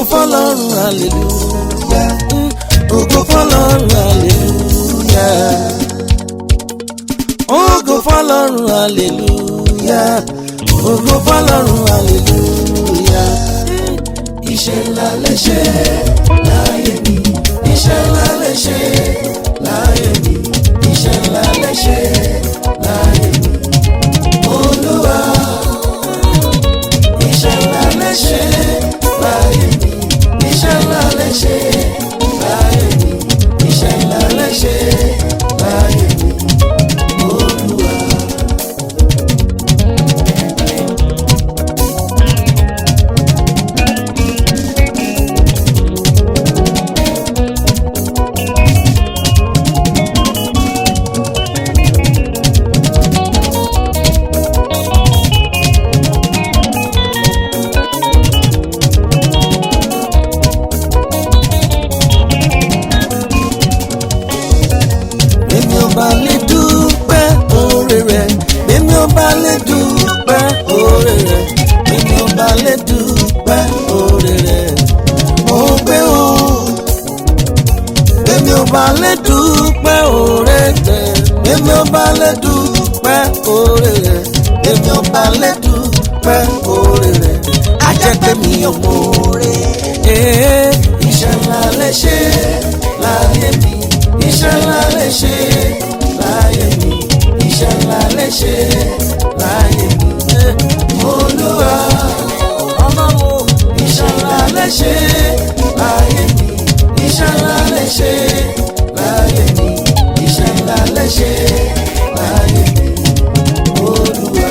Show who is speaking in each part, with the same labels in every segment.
Speaker 1: fọlọ́run hallelujah ògo fọlọ́run hallelujah ògo fọlọ́run hallelujah ògo fọlọ́run hallelujah.
Speaker 2: iṣẹ́ ńlá lè ṣe láyé mi iṣẹ́ ńlá lè ṣe láyé mi iṣẹ́ ńlá lè ṣe láyé mi olúwa iṣẹ́ ńlá lè ṣe láyé mi iṣẹ́ ńlá lè ṣe láyé mi iṣẹ́ ńlá lè ṣe láyé mi olúwa.
Speaker 1: Èmi ò bá lè dúpẹ́ oore rẹ̀. Èmi ò bá lè dúpẹ́ oore rẹ̀. Èmi ò bá lè dúpẹ́ oore rẹ̀. Mo gbé o. Èmi ò bá lè dúpẹ́ oore rẹ̀. Èmi ò bá lè dúpẹ́ oore rẹ̀. Èmi ò bá lè dúpẹ́ oore rẹ̀. A jẹ́ pé mi ò mọ oore. Ee,
Speaker 2: iṣẹ́ ńlá lè ṣe láyé mi iṣẹ́ ńlá lè ṣe láyé mi iṣẹ́ ńlá lè ṣe láyé mi olúwa
Speaker 1: Ọlọ́run.
Speaker 2: iṣẹ́ ńlá lè ṣe láyé mi iṣẹ́ ńlá lè ṣe láyé mi iṣẹ́ ńlá lè ṣe láyé mi olúwa.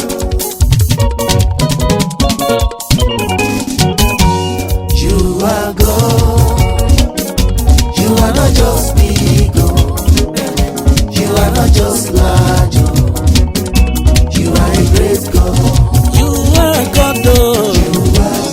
Speaker 2: You are God. You are not just big God. You are not just large. oh. You are a great God.
Speaker 1: You are God, oh.
Speaker 2: You are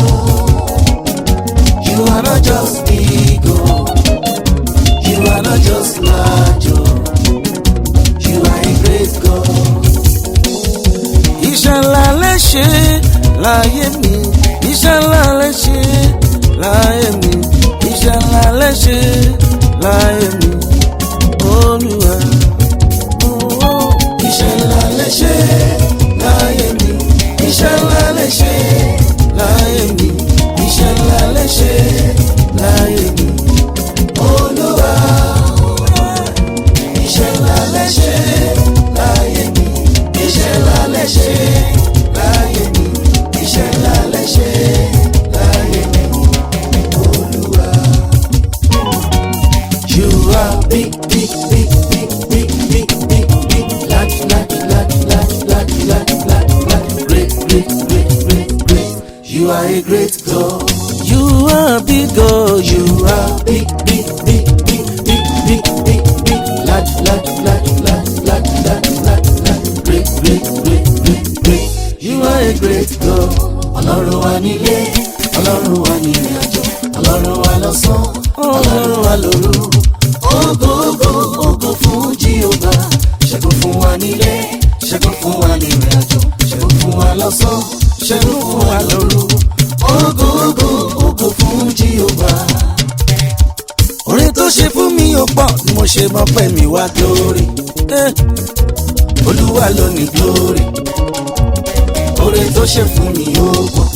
Speaker 2: God. You are not just big God. You are not just large. oh. You are a great God.
Speaker 1: Iṣẹ́ ńlá lè ṣe láyé mi. Iṣẹ́ ńlá lè ṣe láyé mi. Iṣẹ́ ńlá lè ṣe láyé mi. Olúwa. Oh,
Speaker 2: Iṣẹ́ ńlá lè ṣe láyé mi. Iṣẹ́ ńlá lè ṣe láyé mi. Iṣẹ́ ńlá lè ṣe láyé mi. Olúwa. Iṣẹ́ ńlá lè ṣe láyé mi. Iṣẹ́ ńlá lè ṣe láyé mi. Iṣẹ́ ńlá lè ṣe láyé mi. Olúwa. You are big, big, big, big, big, big, big, big, large, large, large, large, large, large, large, large, great, great, great, great, great. You are a great God.
Speaker 1: You are big God. You
Speaker 2: You are big, big, big, big, big, big, big, big, large, large, large, large, large, large, large, large, great, great, great, great, great. You are a great God. Ọlọ́run wa nílé, Ọlọ́run wa ní ìrìnàjò, Ọlọ́run wa lọ́sàn, Ọlọ́run wa lóru. Ògo, ògo, ògo fún Jíhóbá. Ṣẹ́gun fún wa nílé, ṣẹ́gun fún wa ní ìrìnàjò, ṣẹ́gun fún wa lọ́sàn, ṣẹ́gun fún wa lóru. Ògo, ògo, ògo fún Jíhóbá
Speaker 1: orin tó ṣe fún mi ò pọ̀ ni mo ṣe mọ̀ pé mi wá glory. Eh,
Speaker 2: olúwa ló ní glory oore tó ṣe fún mi ó pọ̀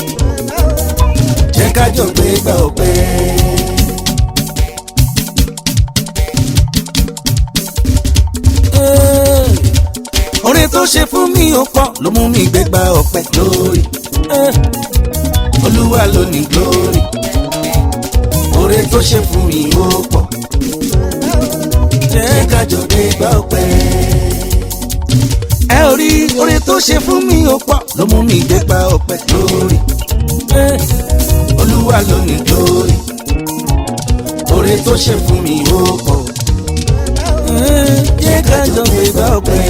Speaker 2: jẹ́ ká jọ pé gbà ó pẹ́.
Speaker 1: eh. orin tó ṣe fún mi ò pọ̀ ló mú mi gbégbá ọpẹ́.
Speaker 2: glory
Speaker 1: Eh,
Speaker 2: olúwa ló ní glory oore tó ṣe fún mi ó pọ̀ jẹ́ ká jọ pé gbà ó pẹ́.
Speaker 1: ẹ ò rí orin tó ṣe fún mi ò pọ̀ ló mú mi gbégbá ọpẹ́.
Speaker 2: glory
Speaker 1: Eh,
Speaker 2: olúwa ló ní glory oore tó ṣe fún mi ó pọ̀
Speaker 1: eh, jẹ́ ká jọ gbégbá ọpẹ́.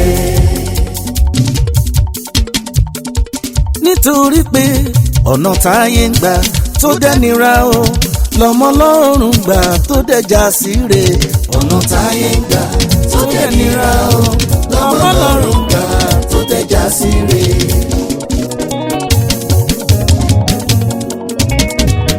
Speaker 1: nítorí pé ọ̀nà táyé ń gbà tó dẹ́nira o lọ́mọ lọ́rùn gbà tó dẹjà síre.
Speaker 2: ọ̀nà táyé ń gbà tó dẹ̀ nira o lọ́wọ́ lọ́rùn gbà tó tẹ̀já sí re.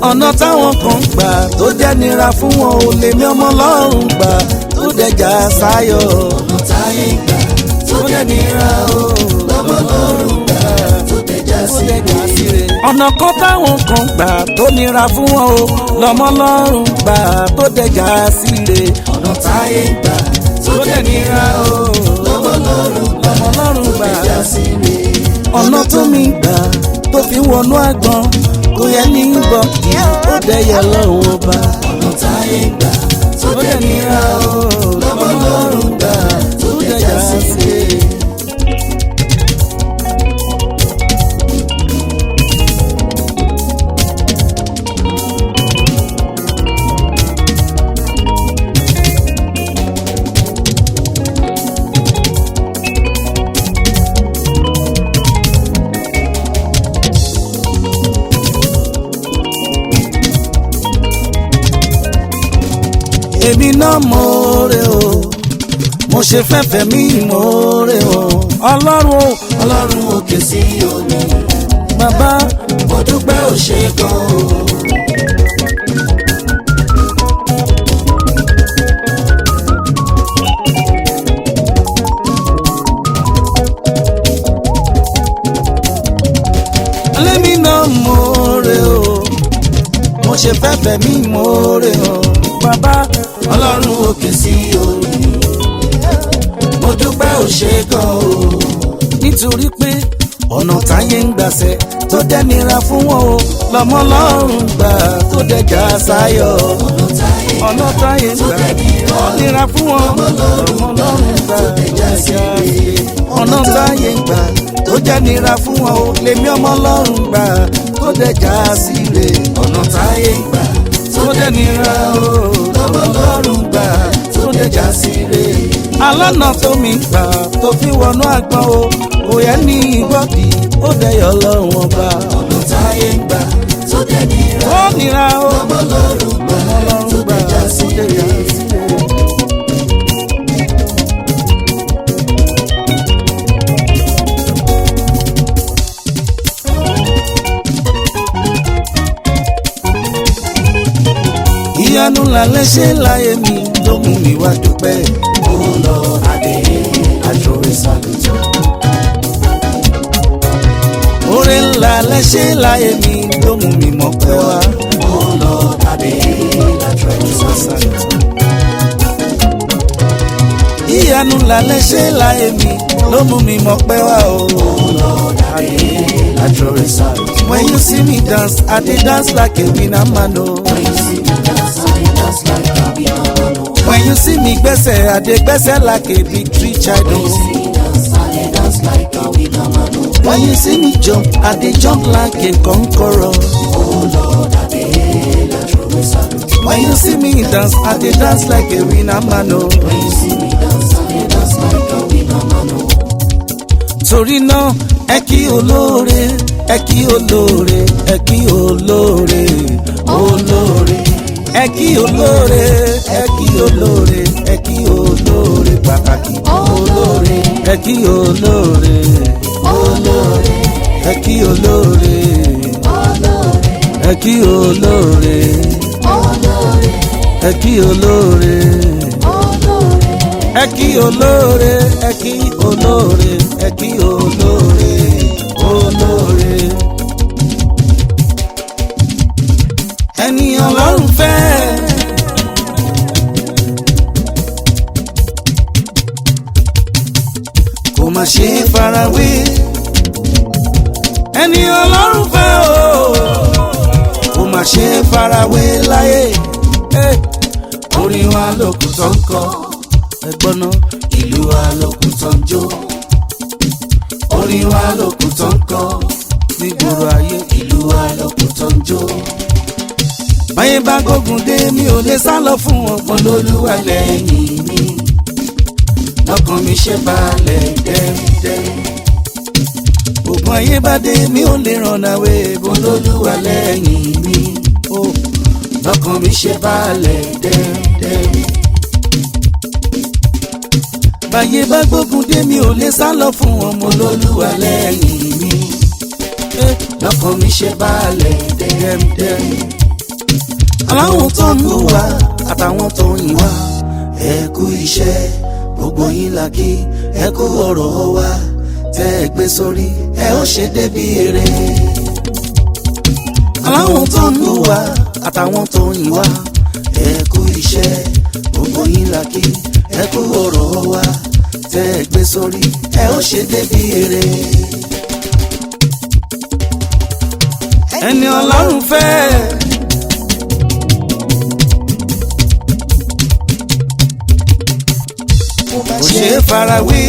Speaker 1: ọ̀nà táwọn kan gbà tó jẹ́ nira fún wọn ò lè mí ọmọ ọlọ́run gbà tó dẹjà sáyọ̀.
Speaker 2: ọ̀nà táyé gbà tó dẹ̀ nira o lọ́mọ lọ́rùn gbà tó dẹjà sí rè.
Speaker 1: ọ̀nà kan táwọn kan gbà tó nira fún wọn o lọ́mọ ọlọ́run gbà tó dẹjà síre.
Speaker 2: ọ̀nà táyé gbà tó dẹ̀ nira o lọ́mọ lọ́rùn gbà
Speaker 1: lọ́mọ ọlọ́run
Speaker 2: tó
Speaker 1: gbà
Speaker 2: dẹjà sí rè.
Speaker 1: ọ̀nà tó mi gbà tó fi wọnú àgbọn kò yẹ ní bọ̀ kí ó dẹyẹ lọ́wọ́ ọba.
Speaker 2: ọ̀nà táyé gbà tó dẹ̀ nira o lọ́mọ lọ́rùn gbà tó dẹjà sí rè.
Speaker 1: èmi náà mọ̀ọ́rẹ́ o mo ṣe fẹ́fẹ́ mi mọ̀ọ́rẹ́ o ọlọ́run o
Speaker 2: ọlọ́run òkè sí òní
Speaker 1: bàbá
Speaker 2: mo dúpẹ́ ò ṣe gan o.
Speaker 1: lẹ́mi náà mọ̀ọ́rẹ́ o mo ṣe fẹ́fẹ́ mi mọ̀ọ́rẹ́ o bàbá
Speaker 2: ọlọ́run òkè sí òní mo dúpẹ́ ò ṣe gan o.
Speaker 1: nítorí pé ọ̀nà táyé ń gbàṣẹ tó dẹ́nira fún wọn o lọ́mọ ọlọ́run gbà tó dẹjà sáyọ̀
Speaker 2: ọ̀nà táyé
Speaker 1: ọ̀nà táyé ń gbà ó nira fún wọn lọ́mọ ọlọ́run gbà tó dẹjà síre ọ̀nà táyé ń gbà tó jẹ́ nira fún wọn o lèmi ọmọ ọlọ́run gbà tó dẹjà síre
Speaker 2: ọ̀nà táyé gbà
Speaker 1: tó dẹ́nira o lọ́mọ ọlọ́run gbà tó dẹjà síre alọ́nà tó mi gbà tó fi wọnú àgbọn o kò yẹ ní ìgbọ́dì ó dẹyọ ọlọ́run ọba
Speaker 2: ọ̀nà táyé gbà tó dẹ̀ nira
Speaker 1: ó nira o
Speaker 2: ọmọ lọ́rùn gbà tó
Speaker 1: ọlọ́run gbà
Speaker 2: dẹjà sí
Speaker 1: tó dẹjà
Speaker 2: rè.
Speaker 1: síre. ìyanu lálẹ́ ṣe láyé mi ló mú mi wá dúpẹ́.
Speaker 2: ó lọ adé àjọyọ̀ sàlùtò.
Speaker 1: oore ńlá lẹ́ṣẹ̀ láyé mi ló mú mi mọ̀ pé wá.
Speaker 2: ó lọ adé àjọyọ̀ sàlùtò.
Speaker 1: ìyanu ńlá lẹ́ṣẹ̀ láyé mi ló mú mi mọ̀ pé wá o.
Speaker 2: ó lọ adé àjọyọ̀ sàlùtò.
Speaker 1: when you see me dance i dey dance like a winner man o.
Speaker 2: When you see me dance, I dance like a winner.
Speaker 1: when you see me gbẹ́sẹ̀ i dey gbẹ́sẹ̀ like a victory child
Speaker 2: When you
Speaker 1: o.
Speaker 2: see me dance, I dance like a winner.
Speaker 1: when you see me jump i dey jump like a conqueror.
Speaker 2: Oh Lord, adé àjọyọ̀ sàlùtò.
Speaker 1: when you see me dance i dey dance like a winner man o.
Speaker 2: When you see me dance, I dance like a winner.
Speaker 1: torí náà ẹ kí olóore ẹ kí olóore ẹ kí olóore olóore ẹ kí olóore ẹ kí olóore ẹ kí olóore pàtàkì olóore ẹ kí olóore olóore ẹ kí olóore ẹ kí olóore ẹ kí olóore ẹ kí olóore ẹ kí olóore ẹ kí olóore olóore. ẹni ọlọ́run fẹ́. kò má ṣe é farawé. ẹni ọlọ́run fẹ́ o kò má ṣe é farawé láyé. Eh, orin wa lókun tó ń kọ ẹgbọ́n náà
Speaker 2: Ìlú wa lókun tó ń jó.
Speaker 1: orin wa lókun tó ń kọ nígboro ayé.
Speaker 2: Ìlú wa lókun tó ń jó.
Speaker 1: báyé bá gbógun dé mi ò lè sá lọ fún wọn pọn lólúwa lẹ́yìn
Speaker 2: Lẹ́yìn mi,
Speaker 1: lọ́kàn mi ṣe balẹ̀ dẹ́dẹ́. ògùn ayé bá dé mi ò lè ràn náwé bó lólúwa lẹ́yìn mi. ó lọ́kàn mi ṣe balẹ̀ dẹ́dẹ́. báyé bá gbógun dé mi ò lè sá lọ fún wọn mo lólúwa lẹ́yìn mi. Eh, lọ́kàn mi ṣe balẹ̀ dẹ́dẹ́. aláwọn tó ń bú wa àtàwọn tó ń yìn wá ẹ kú iṣẹ́ gbogbo yín la kí ẹ kú ọ̀rọ̀ wa tẹ́ ẹ gbé sórí ẹ ó ṣe débi èrè. aláwọn tó ń bú wa àtàwọn tó ń yìn wá ẹ kú iṣẹ́ gbogbo yín la kí ẹ kú ọ̀rọ̀ wa tẹ́ ẹ gbé sórí ẹ ó ṣe débi èrè. ẹni ọlọ́run fẹ́. kò ṣe é farawé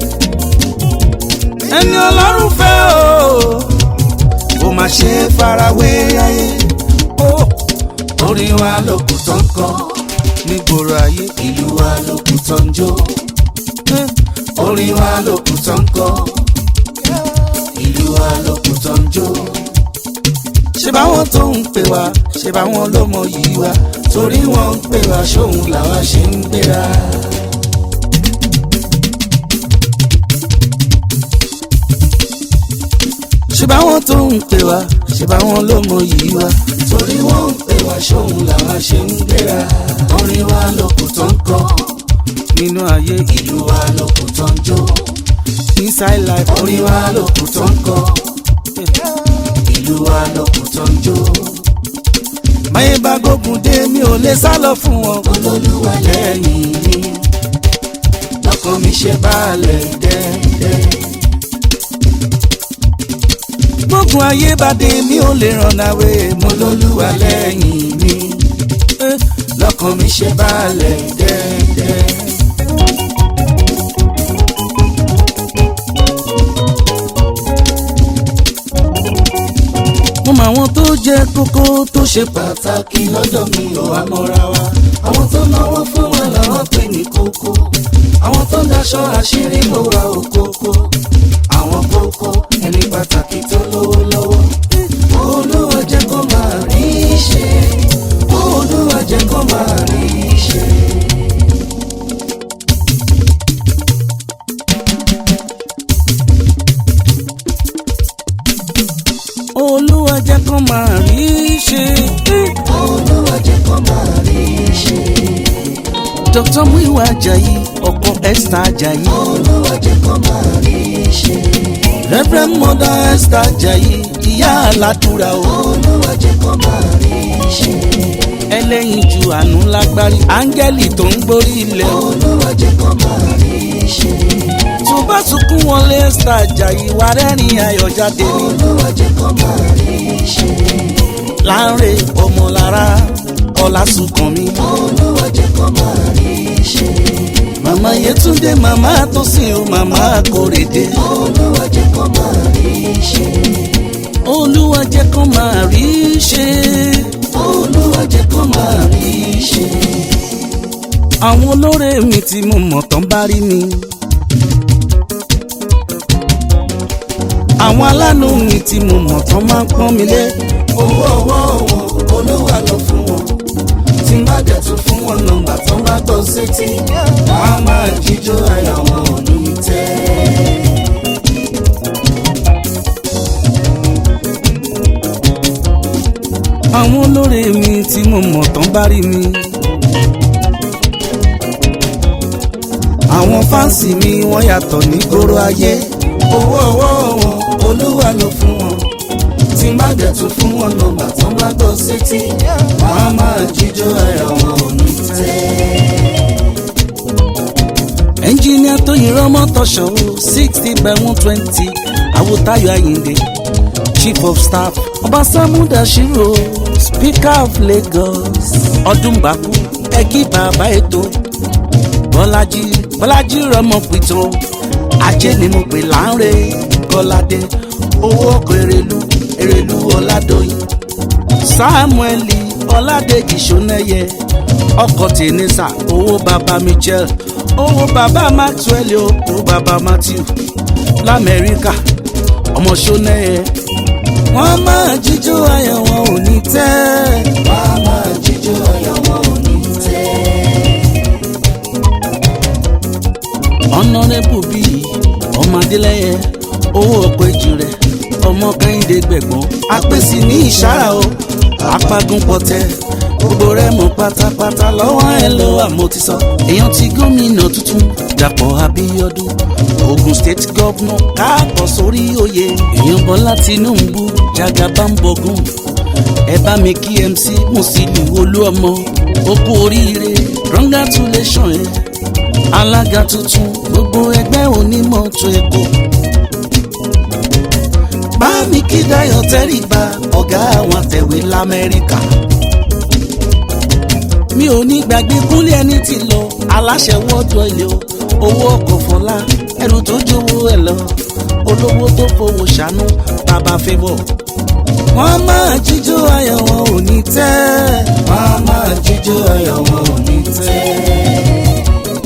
Speaker 1: ẹni ọlọ́run fẹ́ o kò má ṣe é farawé ayé o orin wa ló kù tán kan nígboro ayé ìlú wa ló kù tán jó orin wa ló kù tán kan ìlú wa ló kù tán jó ṣe báwọn tó ń pè wá ṣe báwọn ló mọ yìí wá torí wọn ń pè wá ṣóhun làwa ṣe ń gbéra. ṣe báwọn tó ń pè wá ṣe báwọn ló mọ yìí wá torí wọn ń pè wá ṣóhun làwa ṣe ń gbéra. orin wa ló kù tó ń kọ nínú ayé ìlú wa ló kù tó ń jó inside life orin wa ló kù tó ń kọ ìlú wa ló kù tó ń jó. máyé bá gbógun dé mi ò lè sá lọ fún wọn. olólùwà lẹ́yìn mi lọ́kàn mi ṣe balẹ̀ dẹ́dẹ́. gbógun ayé bá dé mi ò lè ràn náwé mo lólùwà lẹ́yìn mi lọ́kàn mi ṣe balẹ̀ dẹ́dẹ́. mo mọ àwọn tó jẹ́ kókó tó ṣe pàtàkì lọ́dọ̀ mi ò wá mọ́ra wa. àwọn tó náwó fún wa làwọn pè ní kókó. àwọn tó daṣọ àṣírí ló wà òkókó. àwọn kókó ẹni pàtàkì tó lówó lọ́wọ́. olúwa jẹ́ kó máa rí i ṣe. olúwa jẹ́ kó máa rí i ṣe. olúwa jẹ́ kó máa rí i ṣe. olúwa jẹ́ kó máa rí i ṣe. dr muiwa ajayi ọkọ esther ajayi. olúwa jẹ́ kó máa rí i ṣe. reverend mother esther ajayi ìyá aládùúrà o. olúwa jẹ́ kó máa rí i ṣe. ẹlẹ́yin ju àánú lágbárí áńgẹ́lì tó ń gborí ilẹ̀ o. olúwa jẹ́ kó máa rí i ṣe tó bá sunkún wọlé esther ajayi wà rẹ́rìn ayọ̀ jáde ní. olúwa jẹ́ kó máa rí i ṣe. láńre ọmọlára ọlásùnkànmí. olúwa jẹ́ kó máa rí i ṣe. màmá yẹtúndé màmá tósìn o màmá kórèdé. olúwa jẹ́ kó máa rí i ṣe. olúwa jẹ́ kó máa rí i ṣe. olúwa jẹ́ kó máa rí i ṣe. àwọn olóore mi tí mo mọ̀ tán bá rí mi. àwọn aláàánú mi tí mo mọ̀ tán máa ń pọ́n mi lé. owó ọwọ́ wọn olúwa lọ fún wọn tí má dẹ̀ tún fún wọn nọ́mbà tán bá gbọ́ sétí wọn á máa jíjó àyà wọn ò ní tẹ́. àwọn olóore mi tí mo mọ̀ tán bá rí mi. àwọn fáǹsì mi wọ́n yàtọ̀ ní gbòòrò ayé owó ọwọ́ wọn olúwa ló fún wọn tí má dẹ̀ tún fún wọn nọ́mbà tán bá gbọ́ sétí wọn á máa jíjó ẹ̀rọ wọn ò ní tẹ́. ẹnjìníà tó yin rọmọ tọṣọ sixty by one twenty awutayo ayinde chief of staff ọba samudashiro speaker of lagos ọdúnbàkú ẹkí bàbá ètò bọ́lájí bọ́lájí rọmọ pìtàn ajé ni mo pè láńre kọ́ládé owó ọkọ̀ èrèlú èrèlú ọ̀làdọ́yìn samueli ọ̀làdẹ́jì sọ́nẹ́yẹ ọkọ̀ tẹ̀nísà owó baba michel owó baba maxwell owó baba matthew lamẹ́ríkà ọmọ sọ́nẹ́yẹ wọ́n máa jíjó ayọ̀ wọn ò ní tẹ́. wọ́n máa jíjó ayọ̀ wọn ò ní tẹ́. ọ̀nàrẹ́bù bíi ọmọ adélẹ́yẹ owó ọkọ̀ èjì rẹ̀ ọmọ kẹ́hìndé gbẹ̀gbọ́n apèsè ní ìṣára o apágún pọ̀tẹ́ gbogbo rẹ̀ mọ̀ pátápátá lọ́wọ́ ẹ ló wà mo ti sọ. èèyàn ti gómìnà tuntun dàpọ̀ abíọ́dún ogun state governor káàbọ̀ sórí oyè èèyàn bọ́lá tinubu jagabambogun ẹ bá mi kí mc musiliu olúọmọ ó kú oríire congratulation ẹ alága tuntun gbogbo ẹgbẹ́ onímọ̀tò èkó bá mi kí dayo tẹríba ọ̀gá àwọn àtẹ̀wé lamẹ́ríkà mi ò ní gbàgbé kúnlé ẹni tí lọ aláṣẹ wọ́ọ̀dù ilé o owó ọkọ̀ fọlá ẹrù tó jówó ẹ lọ olówó tó fowó ṣàánú bàbá fẹ́bọ̀ wọ́n máa jíjó ayọ̀ wọn ò ní tẹ́
Speaker 2: wọ́n máa jíjó ayọ̀ wọn ò ní tẹ́.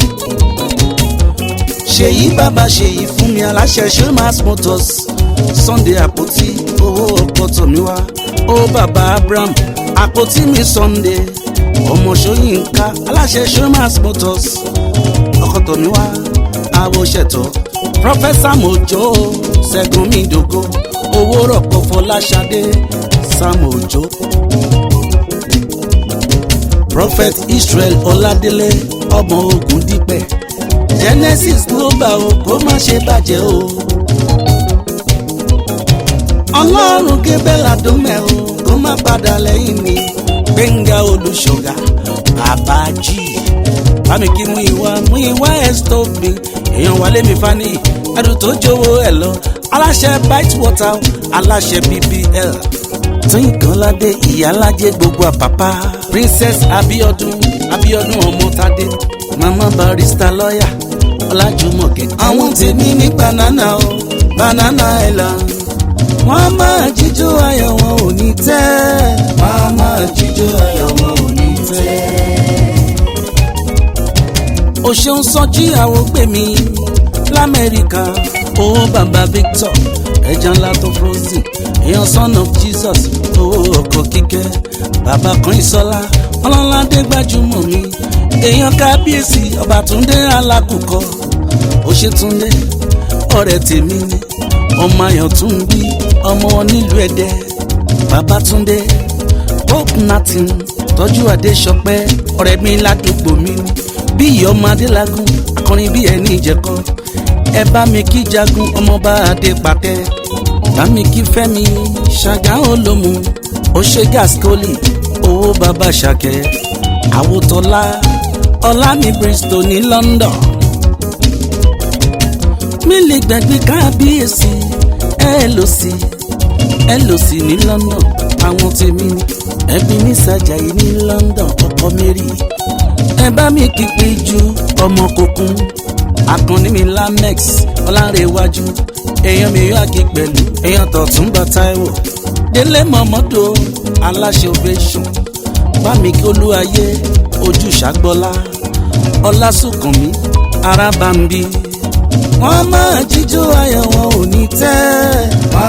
Speaker 1: ṣèyí bàbá ṣèyí fún mi aláṣẹ showmas motors sunday àpótí owó ọkọ̀ tòmíwá ó bàbá abraham àpótí mi sunday ọmọ ṣóyínká aláṣẹ showmas motors ọkọ̀ tòmíwá àwòṣẹ̀tọ̀ prọfẹ́sà mojo ṣẹ́gun mídógó owó rọ̀pọ̀ fọláṣadé sam ojo prophet israel ọládélé ọmọ ogun dípẹ̀ genesis global o kó má ṣe bàjẹ́ o ọlọ́run gébẹ́là dómẹ́ o kó má padà lẹ́yìn mi gbẹ̀ngà olùṣọ́gà àbájì bámi kí mú ìwà mú ìwà ẹ̀sítọ́ mi èèyàn wálé mi fani ẹrù tó jówó ẹ̀ lọ aláṣẹ bite water aláṣẹ bbl tínkànládé ìyálàjẹ gbogbo àpàpà princess abiodun abiodun ọmọtadé mama barista lọ́yà ọlájúmọ̀kẹ́. àwọn tèmi ní banana o banana island wọ́n máa jíjó ayọ̀ wọn ò ní tẹ́.
Speaker 2: wọ́n máa jíjó ayọ̀ wọn ò ní tẹ́.
Speaker 1: o ṣeun sọjí àwọn gbè mí lamẹ́ríkà owó bàbá victor ẹja ńlá tó frozen èèyàn son of jesus owó ọkọ̀ kíkẹ́ bàbá kan ìsọlá ọlọ́ládé gbajúmọ̀ mi èèyàn kábíyèsí ọba túndé alákùkọ òṣètúndé ọ̀rẹ́ tèmi ni ọmọ ayọ̀ tún bí ọmọ nílùú ẹ̀dẹ́ babatunde hope natin tọ́jú adéṣọpẹ́ ọ̀rẹ́ mi ládùúgbò mi ni bí ìyọ́mọ adélagun akọrin bí ẹni ìjẹ̀kọ́ ẹ bá mi kí jagun ọmọọba adé pàtẹ bá mi kí fẹ́mi ṣàgá olómu ó ṣe gaskoli owó bàbá ṣàkẹ́ àwòtọ́lá ọlá ní bristol ní london mi lè gbàgbé kábíyèsí ẹ lò sí ẹ lò sí ní london àwọn tèmi ni ẹbí ní sàjàyí ní london ọkọ mary ẹ bá mi kí pé ju ọmọ kòkun akànnì mi lamex ọlárẹ̀wájú èèyàn mi yóò àgé pẹ̀lú èèyàn tọ̀túnba taiwo délé mọ̀mọ́dọ̀ aláṣẹ ovation bámi kí olúwayé ojú ṣàgbọ́lá ọlásùnkànmí arábàmbí wọ́n máa jíjó ayọ̀ wọn ò ní tẹ́.
Speaker 2: wọ́n